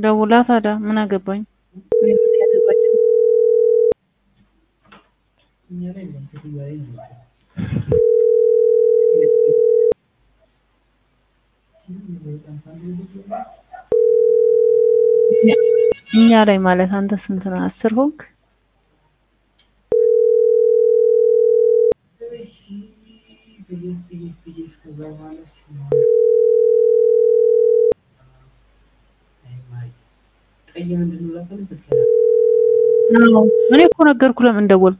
ደውላ ታዲያ ምን አገባኝ? እኔ ምን ያገባኝ? እኛ ላይ ማለት አንተ ስንት ነው? አስር ሆንክ? አዎ እኔ እኮ ነገርኩህ ለምን ደወልክ?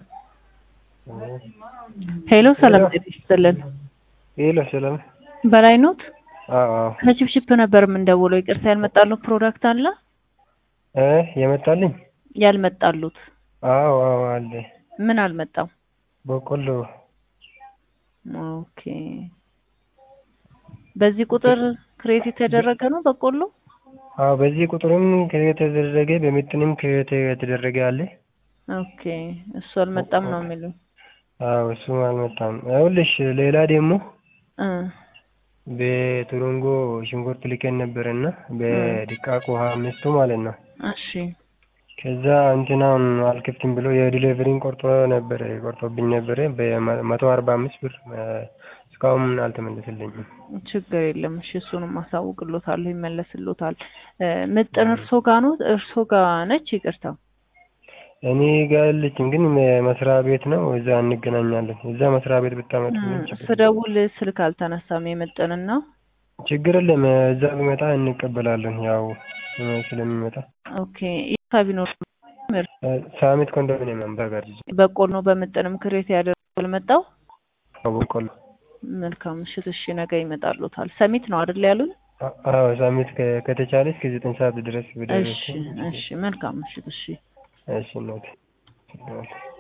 ሄሎ ሰላም ጤና ይስጥልን። ሄሎ ሰላም። በላይ ኖት? አዎ አዎ። ከቺፕቺፕ ነበር የምንደውለው። ይቅርታ ያልመጣሉት ፕሮዳክት አለ? እ የመጣልኝ? ያልመጣሉት አዎ አዎ አለ። ምን አልመጣም? በቆሎ። ኦኬ። በዚህ ቁጥር ክሬት የተደረገ ነው በቆሎ? አዎ በዚህ ቁጥርም ክሬት የተደረገ በምጥንም ክሬት የተደረገ አለ። ኦኬ እሱ አልመጣም ነው የሚሉኝ። አዎ እሱም አልመጣም። ይኸውልሽ ሌላ ደግሞ እ በቱሩንጎ ሽንኩርት ልከን ነበረና በድቃቅ ውሃ አምስቱ ማለት ነው። እሺ ከዛ እንትናውን አልከፍትም ብሎ የዲሊቨሪን ቆርጦ ነበረ ቆርጦብኝ ነበረ በመቶ አርባ አምስት ብር እስካሁን አልተመለሰልኝም። ችግር የለም። እሺ እሱንም አሳውቅሎታለሁ፣ ይመለስሎታል። ምጥን እርሶ ጋ ነው? እርሶ ጋ ነች? ይቅርታ እኔ ጋር የለችም፣ ግን መስሪያ ቤት ነው። እዛ እንገናኛለን። እዛ መስሪያ ቤት ብታመጡልኝ ችግር ስደውል ስልክ አልተነሳም። የምጥንና ችግር የለም። እዛ ቢመጣ እንቀበላለን፣ ያው ስለሚመጣ። ኦኬ አካባቢ ነው ሳሚት ኮንዶሚኒየም አምባጋር በቆሎ በምጥንም ክሬት ያደርጋል መጣው በቆሎ መልካም ምሽት። እሺ ነገ ይመጣሉታል። ሰሚት ነው አይደል ያሉን? አዎ ሳሚት ከተቻለ እስከ ዘጠኝ ሰዓት ድረስ ብደርስ። እሺ እሺ መልካም ምሽት። እሺ እሺ እናቴ